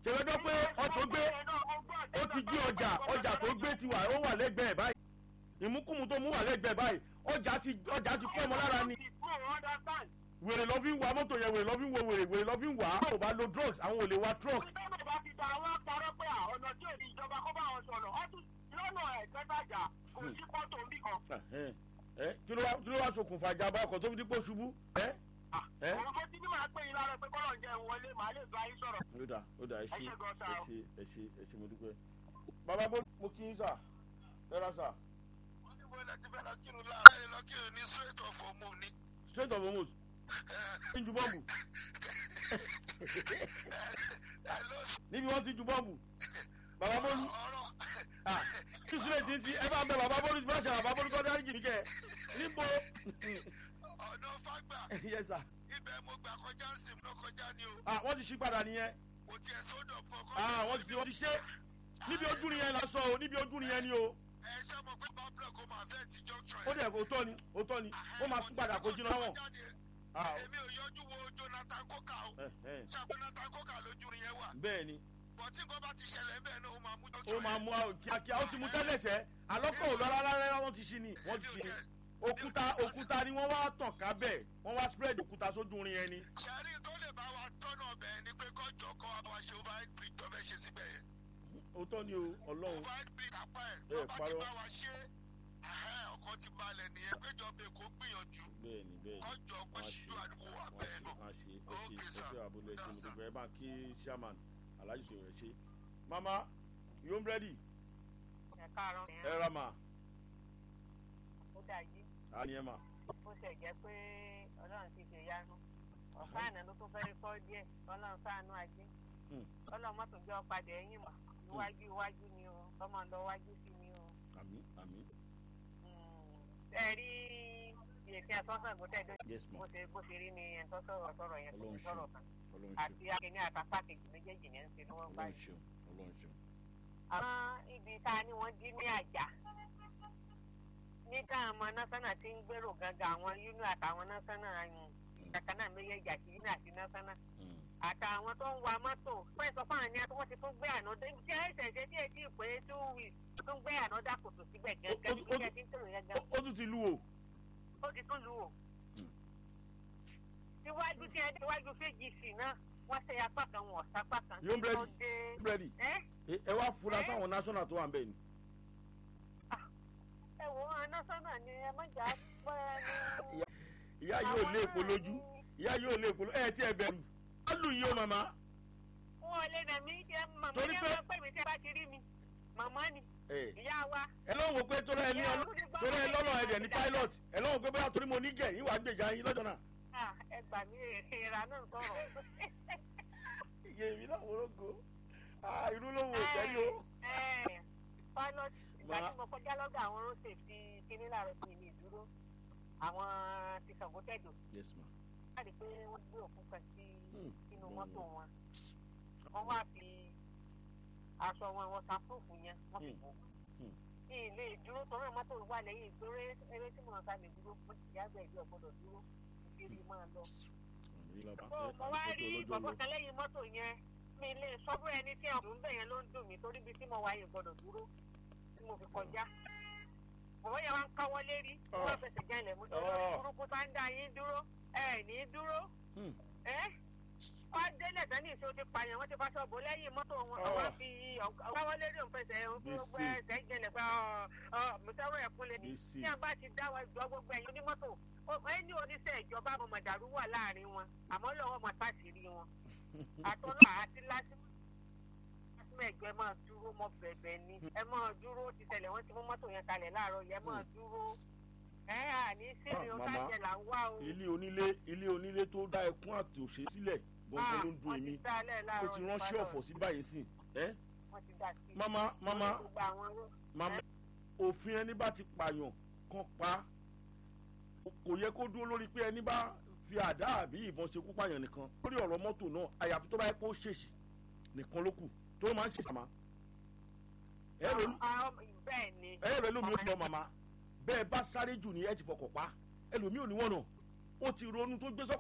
ṣèwédọ́ pé ọtún gbé ó ti gbé ọjà ọjà tó gbé ti wà ó wà lẹ́gbẹ̀ẹ́ báyìí ìmúkùmù tó mú wà lẹ́gbẹ̀ẹ́ báyìí ọjà ti ọjà ti fọ́ ọmọ lára ni wèrè lọ́ fi ń wa mọ́tò yẹn wèrè lọ́ fi ń wo wèrè wèrè lọ́ fi ń wà á ò bá lo drugs àwọn ò lè wa truck. ìgbésẹ̀ bá ti da àwọn parọ́ pé ọ̀nà tí ò ní ìjọba kó bá wọn sọ̀rọ̀ ọdún lọ́nà ẹ̀ẹ́dẹ́gbàjà kò sí pọ́tò ń bì kan. ẹ kí ló wá kí ló wá ṣokùnfà ìjàmbá ọkọ̀ tó fi dípò ṣubú. ẹ ẹ òun mo ti ní màá pè yín lára pé kọ́lọ̀ ń jẹ́ wọlé màá lè bá yín sọ̀rọ̀. ó dà ó dà ẹ ṣe Ẹ ṣé gan-an sá ẹ o. ṣe ẹ ṣe ẹ ṣe mo dúpẹ́. bàbá bó mo kí yín sà ẹ ra sà wọ́n ní bóyá ti fẹ́ lọ kírun láàárọ̀ ẹ̀ lọ kírun ní straight of ọmọ ni. straight of almost ń ju bọ́ọ̀bù ẹ ló sọ níbi wọ́n ti ju bọ́ọ̀bù bàbá bólú ọ̀rọ̀ ah kí sílẹ̀ tí ń ti ẹ bá ń bẹ bàbá bólú tí bá ṣe bàbá bólú kọ́ dárí jìnnì kẹ́ níbo ọ̀nà fágbà yes sir ibẹ̀ mo gbà kọjá ń sìn lọ kọjá ni o ah wọ́n ti ṣí padà nìyẹn kò tiẹ̀ sódò fọkọ́. ah wọ́n ti wọ́n ti ṣe níbi ojú nìyẹn la sọ o níbi ojú nìyẹn ni o ẹ ṣe mọ̀ pé bá block ó máa fẹ́ ti junction ó dẹ̀ kó tọ́ ni ó tọ́ ni ó máa sún padà kó jiná wọn ah èmi ò yọjú wo jonathan koka o ẹ ẹ ṣàpè jonathan koka lójú rin yẹn wà bẹ́ẹ̀ ni bọ̀tí nǹkan bá ti ṣẹlẹ̀ bẹ́ẹ̀ náà ó máa mú ó junction máa mú àwọn kíákíá ó ti mú tẹ́lẹ̀ sẹ́ alọ́kọ̀ ò lọ́ra rárá wọ́n ti ṣí ni wọ́n ti ṣí ni òkúta òkúta ni wọ́n wá tàn ká bẹ́ẹ̀ wọ́n wá spread òkúta sójú rin yẹn ni ṣẹ́rí tó lè bá wa tọ́nà bẹ́ẹ̀ ni pé kọ́jọ́ kọ́ wa bá wa ṣe overhead bridge tó fẹ́ ṣe síbẹ̀ yẹn òótọ́ ni o ọlọ́run overhead bridge kápá ẹ̀ Ẹ tó bá ti parọ́. bá wa ṣe ẹ̀hẹ́, ọkàn ti balẹ̀ nìyẹn péjọba èkó gbìyànjú bẹ́ẹ̀ ni bẹ́ẹ̀ ni kọ́jọ́ pé wọ́n á ṣíjú ṣe àdúgbò wa wọ́n á bẹ́ẹ̀ ṣe náà. wọ́n á ṣe ẹ ṣe Okay, ẹ sir. ṣe àbúlé ẹ ṣe mo Yes, sir. dúpẹ́ ẹ bá kí chairman alhaji sọ̀rọ̀ ẹ ṣe mama you home ready ẹ káàárọ̀ ẹ ra ma ó dà yí a ní ẹ ma bó ṣe jẹ́ pé ọlọ́run ti ṣe yánu ọ̀pá àná ló tún fẹ́ẹ́ kọ́ díẹ̀ ọlọ́run sáànú ajé Hmm. ọlọ́run mọ́tò jẹ́ ọ̀padà ẹ̀yìn mọ̀ iwájú iwájú ni o ọmọ lọ wájú sí ni o. àmì àmì ẹ rí ìyèsí àtọ́sán ìgbọ́tẹ̀ dé yes ma bó ṣe bó ṣe rí ni ẹ̀ńtọ́ sọ̀rọ̀ sọ̀rọ̀ yẹn kò ní Ọlọ́run sọ̀rọ̀ kan ọlọ́run àti akíní àtàpá kejì méjèèjì yẹn ń ṣe lọ́wọ́ ṣeun báyìí. ọlọ́run ṣeun ọlọ́run ṣeun àwọn ibi tá a ní wọ́n jí ní àjà ní káàmọ́ násánà tí ń gbèrò gangan àwọn yúnú àtàwọn násánà kankan náà méjèèjì àti yúnú àti násánà Mm. àtàwọn tó ń wa mọ́tò fún ẹ̀sọ́ fún àní àti wọ́n ti tún gbé àná dé tí ẹ̀sẹ̀ ṣe díẹ̀ díẹ̀ pé two weeks tún gbé àná dà kòtò síbẹ̀ gẹ́gẹ́ Ó- bí ó- kíkẹ́ tí ń tèrò yẹn gan Ó- ó tún ti lu o ó ti tún lù ú. Mm. iwájú tí ẹ dé iwájú fèjìsì náà wọ́n ṣe apá kan wọ̀ sápá kan Yóò bẹ̀rẹ̀ tó dé ready ẹ́ ẹ ẹ wá fura sáwọn national tó wà ń bẹ̀ ni ẹ wò ó násánà ni ẹ má jà pẹ́ ní. ìyá yóò lé èpo lójú ìyá yóò lé èpo lójú ẹ tí ẹ bẹ̀rù á lù yín o màmá wọn ò lè nà mí jẹ màmá Torí ní pé- àwọn pé mi tí a bá ti rí mi màmá ni ẹ ìyá wa ẹ lọ́wọ́ wo pé torí ẹ ní ọlọ́ torí ẹ lọ́nà ẹ̀dẹ̀ ní pilot ẹ lọ́wọ́ pé bóyá torí mo ní gẹ̀ yín wàá gbèjà yín lọ́jọ́ náà Ah, ẹ gbà mí ìra náà sọ̀rọ̀. iye mi náà wọ́rọ́gọ́ irú ló wò sẹ́yìn o. Ẹ, pilot ìgbà Ma- tí mo kọjá lọ́gà àwọn road safety kíní láàárọ̀ sí mi ìdúró àwọn ti Ṣàngó tẹ̀dọ̀ yes ma láti pé wọ́n gbé òkú kan sí Hmm. inú mọ́tò wọn wọ́n wá fi aṣọ wọn wọn sàpòfù yẹn wọ́n fi Hmm. bò ó. Hmm. ní ilé ìdúró torí mọ́tò wà lẹ́yìn ìgbéró eré tí mo sá lè dúró mo ti yàgbẹ́ ìlú ọ̀gbọ́dọ̀ dúró ìkiri máa lọ. Ọ̀nà yìí lọ́ba. mo Ẹ, mo wá àti rí mọ́tò bọ̀bọ̀ olójó kan lẹ́yìn mọ́tò yẹn mi lè sọ́bù ẹni tí ọ̀dùn bẹ̀ yẹn ló ń dùn mí torí ibi tí mo wà yìí gbọ́dọ̀ dúró tí mo fi kọjá. bọ̀bọ̀ yẹn wá ń káwọ́ lérí Ah. wọ́n fẹsẹ̀ jẹ́ ilẹ̀ mú tó Ah. lórí burúkú tá ń dá yín dúró ẹ̀ ní dúró Hmm. ẹ́ wọ́n délẹ̀ tán ní ìṣó ti pààyàn wọ́n ti fa ṣọ́ọ̀bù lẹ́yìn mọ́tò wọn Ah. wọ́n fi káwọ́ lérí òun fẹsẹ̀ gbogbo Gbèsè. ẹsẹ̀ jẹlẹ̀ pé mùsàrò ẹ̀kún lé ní Gbèsè. tí a bá ti dá wa jọ gbogbo ẹ̀yin onímọ́tò ó- ẹni oníṣẹ́ ìjọba ọmọ mọ̀dàrú wà láàrin wọn àmọ́ lọ́wọ́ mọ̀ sáṣìírí wọn àtọ́lá àti lásìmọ́ lásìmọ́ ẹ̀jọ̀ ẹ máa dúró mọ́ bẹ̀bẹ̀ ni ẹ máa dúró ti tẹ̀lẹ̀ wọ́n ti mú mọ́tò yẹn kalẹ̀ láàárọ̀ yẹn máa dúró ẹ àní sírin Ah, o màmá. sájẹ là ń wá o ilé onílé ilé onílé tó dá ẹkún àti òṣè sílẹ̀ gbọ̀ngàn ló ń dun wọ́n èmi ti dálẹ̀ ó láàárọ̀ ti ránṣẹ́ ọ̀fọ̀ sí báyìí sí ẹ wọ́n ti dá sí mama mama gbogbo àwọn ró- mama òfin ẹni bá ti pààyàn kan pa á. kò yẹ kó dúró lórí pé ẹni bá fi àdá àbí ìbọn ṣekú pààyàn nìkan lórí ọ̀rọ̀ mọ́tò náà àyàfi tó bá yẹ kó ṣèṣì nìkan ló kù tó máa ń ṣèṣì àmà ẹ rẹ àwọn bẹ́ẹ̀ ni ẹ rẹ lómi ó lọ màmá bẹ́ẹ̀ bá sáré jù ní ẹ ti fọkàn pa ẹlòmíì ò ní wọ̀nà ó ti ronú tó gbé sọ́kàn